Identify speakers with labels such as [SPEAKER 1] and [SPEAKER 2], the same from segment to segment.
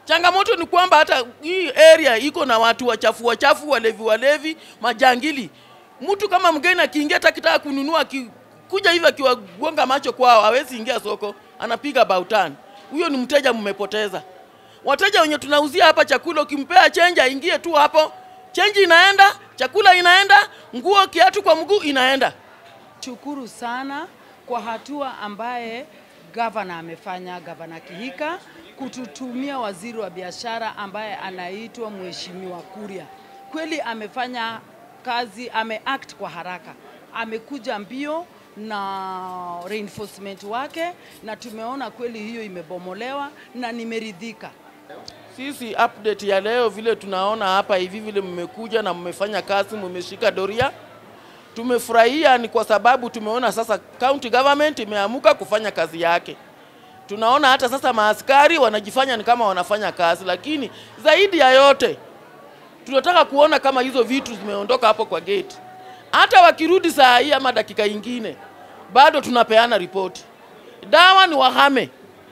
[SPEAKER 1] Changamoto ni kwamba hata hii area iko na watu wachafu wachafu, walevi walevi, majangili. Mtu kama mgeni akiingia hata akitaka kununua akikuja hivi akiwagonga macho kwao hawezi ingia soko, anapiga bautan. Huyo ni mteja mmepoteza. Wateja wenye tunauzia hapa chakula, ukimpea chenji aingie tu hapo, chenji inaenda, chakula inaenda, nguo, kiatu kwa mguu inaenda.
[SPEAKER 2] Shukuru sana kwa hatua ambaye gavana amefanya, gavana Kihika kututumia waziri wa biashara ambaye anaitwa Mheshimiwa Kuria. Kweli amefanya kazi, ameact kwa haraka, amekuja mbio na reinforcement wake, na tumeona kweli hiyo imebomolewa na nimeridhika.
[SPEAKER 1] Sisi update ya leo vile tunaona hapa hivi vile mmekuja na mmefanya kazi, mmeshika doria, tumefurahia. Ni kwa sababu tumeona sasa county government imeamuka kufanya kazi yake. Tunaona hata sasa maaskari wanajifanya ni kama wanafanya kazi, lakini zaidi ya yote tunataka kuona kama hizo vitu zimeondoka hapo kwa gate. Hata wakirudi saa hii ama dakika ingine, bado tunapeana ripoti. Dawa ni wahame,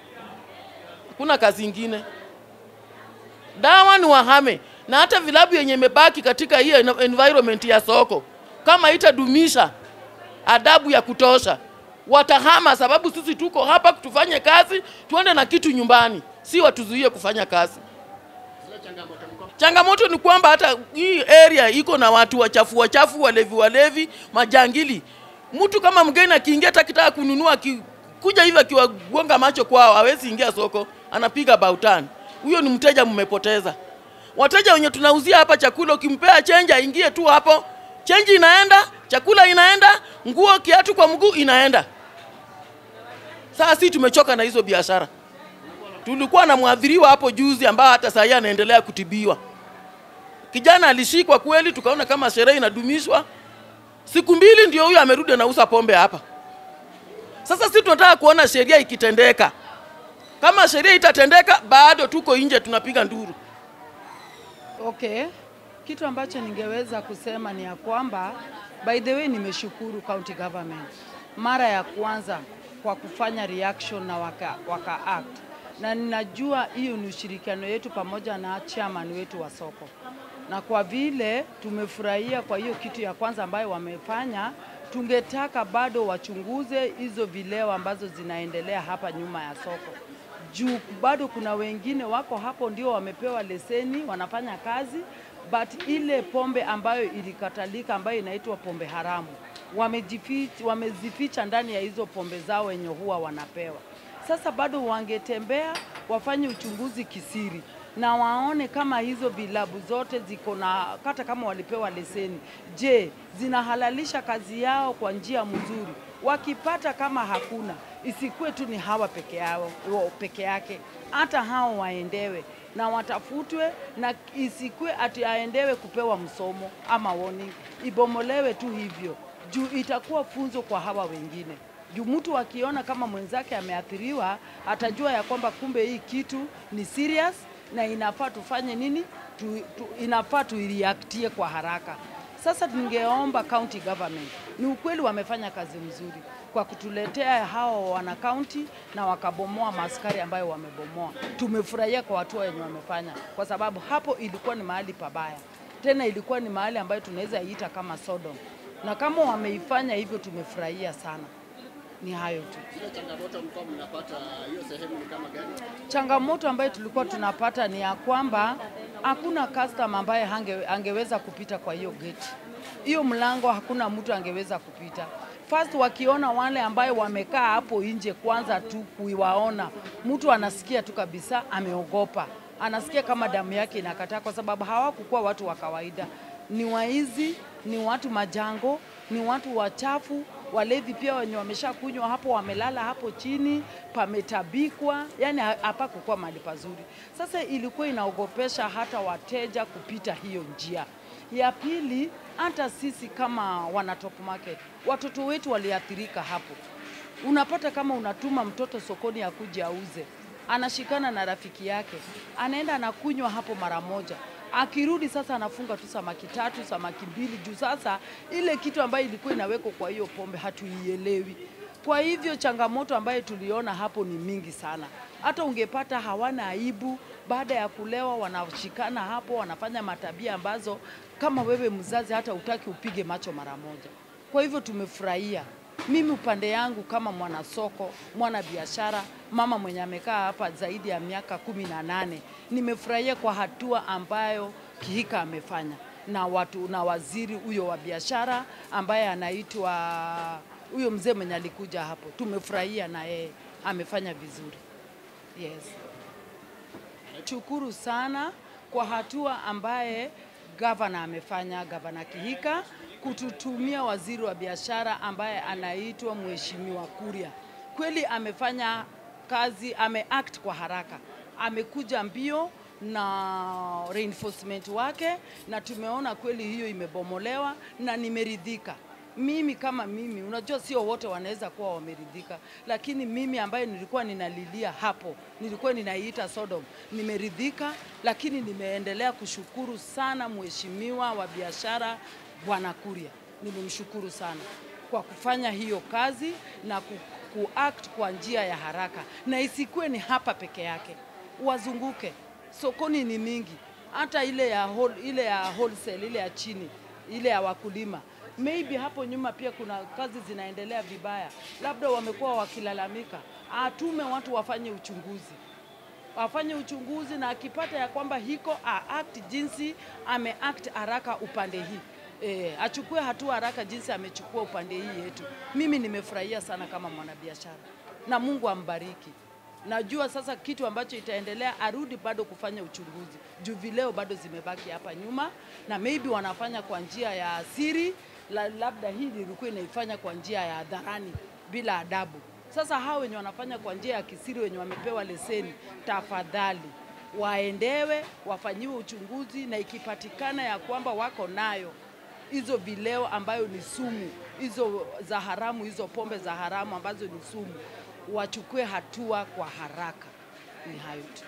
[SPEAKER 1] hakuna kazi ingine dawa ni wahame, na hata vilabu yenye imebaki katika hii environment ya soko, kama itadumisha adabu ya kutosha, watahama, sababu sisi tuko hapa tufanye kazi, tuende na kitu nyumbani, si watuzuie kufanya kazi. Changamoto ni kwamba hata hii area iko na watu wachafu wachafu, walevi walevi, majangili. Mtu kama mgeni akiingia hata akitaka kununua akikuja hivi akiwagonga macho kwao hawezi ingia soko, anapiga bautan. Huyo ni mteja mmepoteza. Wateja wenye tunauzia hapa chakula, ukimpea chenji aingie tu hapo, chenji inaenda, chakula inaenda, nguo, kiatu kwa mguu inaenda. Sasa si tumechoka na hizo biashara. Tulikuwa na mwadhiriwa hapo juzi ambao hata sasa anaendelea kutibiwa. Kijana alishikwa kweli, tukaona kama sherehe inadumishwa. Siku mbili ndio huyo amerudi anauza pombe hapa. Sasa sisi tunataka kuona sheria ikitendeka. Kama sheria itatendeka, bado tuko nje tunapiga nduru.
[SPEAKER 2] Okay, kitu ambacho ningeweza kusema ni ya kwamba by the way, nimeshukuru county government mara ya kwanza kwa kufanya reaction na waka, waka act na ninajua hiyo ni ushirikiano yetu pamoja na chairman wetu wa soko, na kwa vile tumefurahia kwa hiyo kitu ya kwanza ambayo wamefanya, tungetaka bado wachunguze hizo vileo ambazo zinaendelea hapa nyuma ya soko juu bado kuna wengine wako hapo ndio wamepewa leseni wanafanya kazi, but ile pombe ambayo ilikatalika ambayo inaitwa pombe haramu wamejificha, wamezificha ndani ya hizo pombe zao wenye huwa wanapewa. Sasa bado wangetembea wafanye uchunguzi kisiri na waone kama hizo vilabu zote ziko na hata kama walipewa leseni, je, zinahalalisha kazi yao kwa njia mzuri? Wakipata kama hakuna, isikuwe tu ni hawa peke yao peke yake, hata hao waendewe na watafutwe, na isikuwe ati aendewe kupewa msomo ama warning, ibomolewe tu hivyo, juu itakuwa funzo kwa hawa wengine juu mtu akiona kama mwenzake ameathiriwa atajua ya kwamba kumbe hii kitu ni serious na inafaa tufanye nini tu, tu, inafaa tuireactie kwa haraka. Sasa tungeomba county government, ni ukweli wamefanya kazi mzuri kwa kutuletea hao wana county na wakabomoa maaskari ambayo wamebomoa. Tumefurahia kwa hatua wenye wamefanya, kwa sababu hapo ilikuwa ni mahali pabaya, tena ilikuwa ni mahali ambayo tunaweza iita kama Sodom, na kama wameifanya hivyo tumefurahia sana. Ni hayo tu.
[SPEAKER 3] Zile changamoto mlikuwa mnapata hiyo sehemu ni kama gani?
[SPEAKER 2] Changamoto ambayo tulikuwa tunapata ni ya kwamba hakuna customer ambaye hange, angeweza kupita kwa hiyo gate. Hiyo mlango hakuna mtu angeweza kupita. First wakiona wale ambayo wamekaa hapo nje, kwanza tu kuiwaona, mtu anasikia tu kabisa ameogopa, anasikia kama damu yake inakataa, kwa sababu hawakukuwa watu wa kawaida, ni waizi, ni watu majango, ni watu wachafu, walevi pia wenye wamesha kunywa hapo, wamelala hapo chini, pametabikwa, yani hapakukuwa mahali pazuri. Sasa ilikuwa inaogopesha hata wateja kupita hiyo njia. Ya pili, hata sisi kama wana top market, watoto wetu waliathirika hapo. Unapata kama unatuma mtoto sokoni akuje auze, anashikana na rafiki yake, anaenda anakunywa hapo mara moja, akirudi sasa anafunga tu samaki tatu samaki mbili juu sasa ile kitu ambayo ilikuwa inawekwa kwa hiyo pombe hatuielewi. Kwa hivyo changamoto ambayo tuliona hapo ni mingi sana, hata ungepata hawana aibu baada ya kulewa wanashikana hapo, wanafanya matabia ambazo kama wewe mzazi hata utaki upige macho mara moja. Kwa hivyo tumefurahia. Mimi upande yangu kama mwanasoko, mwana biashara, mama mwenye amekaa hapa zaidi ya miaka kumi na nane, nimefurahia kwa hatua ambayo Kihika amefanya na watu na waziri huyo wa biashara ambaye anaitwa huyo mzee mwenye alikuja hapo, tumefurahia na yeye amefanya vizuri. Yes. Shukuru sana kwa hatua ambaye gavana amefanya, gavana Kihika kututumia waziri wa biashara ambaye anaitwa Mheshimiwa Kuria. Kweli amefanya kazi, ameact kwa haraka, amekuja mbio na reinforcement wake, na tumeona kweli hiyo imebomolewa na nimeridhika mimi kama mimi, unajua sio wote wanaweza kuwa wameridhika, lakini mimi ambaye nilikuwa ninalilia hapo, nilikuwa ninaiita Sodom, nimeridhika, lakini nimeendelea kushukuru sana mheshimiwa wa biashara Bwana Kuria, nimemshukuru sana kwa kufanya hiyo kazi na ku, kuact kwa njia ya haraka, na isikuwe ni hapa peke yake, wazunguke sokoni ni mingi, hata ile ya whole, ile ya wholesale, ile ya chini, ile ya wakulima maybe hapo nyuma pia kuna kazi zinaendelea vibaya, labda wamekuwa wakilalamika. Atume watu wafanye uchunguzi, wafanye uchunguzi, na akipata ya kwamba hiko act jinsi ameact haraka upande hii E, achukue hatua haraka jinsi amechukua upande hii yetu. Mimi nimefurahia sana kama mwanabiashara na Mungu ambariki. Najua sasa kitu ambacho itaendelea, arudi bado kufanya uchunguzi juu vileo bado zimebaki hapa nyuma, na maybe wanafanya kwa njia ya siri la, labda hii ilikuwa inaifanya kwa njia ya hadharani bila adabu. Sasa hao wenye wanafanya kwa njia ya kisiri, wenye wamepewa leseni, tafadhali waendewe wafanyiwe uchunguzi, na ikipatikana ya kwamba wako nayo hizo vileo ambayo ni sumu, hizo za haramu, hizo pombe za haramu ambazo ni sumu, wachukue hatua kwa haraka. Ni hayo tu.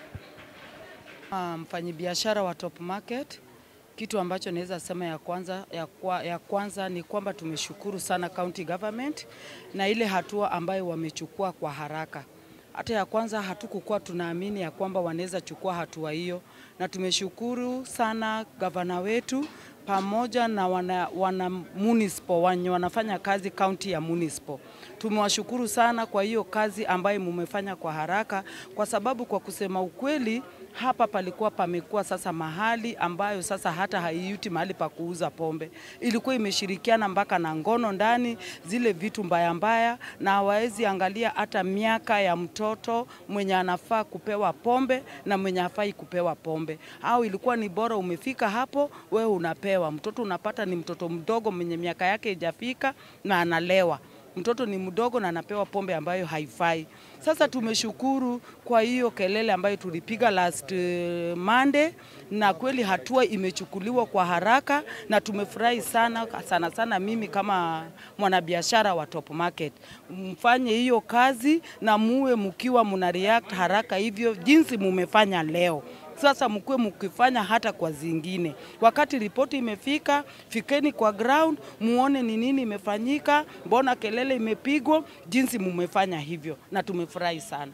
[SPEAKER 2] Mfanyibiashara wa Top Market kitu ambacho naweza sema ya kwanza, ya, kwa, ya kwanza ni kwamba tumeshukuru sana county government na ile hatua ambayo wamechukua kwa haraka. Hata ya kwanza hatukukuwa tunaamini ya kwamba wanaweza chukua hatua hiyo, na tumeshukuru sana gavana wetu pamoja na wana, wana municipal wenye wanafanya kazi kaunti ya municipal. Tumewashukuru sana kwa hiyo kazi ambayo mumefanya kwa haraka, kwa sababu kwa kusema ukweli hapa palikuwa pamekuwa sasa mahali ambayo sasa hata haiuti mahali pa kuuza pombe, ilikuwa imeshirikiana mpaka na ngono ndani, zile vitu mbaya mbaya, na hawawezi angalia hata miaka ya mtoto mwenye anafaa kupewa pombe na mwenye hafai kupewa pombe, au ilikuwa ni bora umefika hapo, wewe unapewa mtoto, unapata ni mtoto mdogo mwenye miaka yake haijafika na analewa mtoto ni mdogo na anapewa pombe ambayo haifai. Sasa tumeshukuru kwa hiyo kelele ambayo tulipiga last uh, Monday, na kweli hatua imechukuliwa kwa haraka na tumefurahi sana sana sana. Mimi kama mwanabiashara wa Top Market, mfanye hiyo kazi na muwe mkiwa muna react haraka hivyo jinsi mumefanya leo. Sasa mkuwe mkifanya hata kwa zingine. Wakati ripoti imefika, fikeni kwa ground, muone ni nini imefanyika, mbona kelele imepigwa, jinsi mumefanya hivyo, na tumefurahi sana.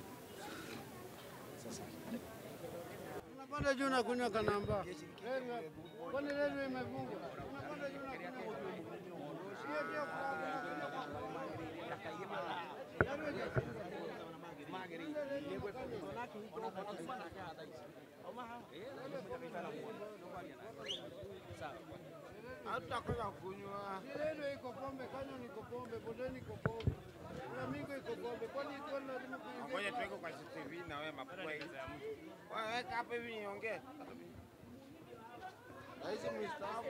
[SPEAKER 4] Unapanda juu na kunywa kanamba. Kwani reli imefungwa? Unapanda juu na kunywa. Sio sio Hatutakwenda kunywa. Reli iko pombe, kanywa niko pombe, bondeni iko pombe. Flamingo iko pombe. Kwani iko lazima kuingia?
[SPEAKER 5] Ngoja tuweke kwa CCTV na wewe mapua hizi. Wewe weka hapa hivi niongee.
[SPEAKER 4] Rais mstaafu.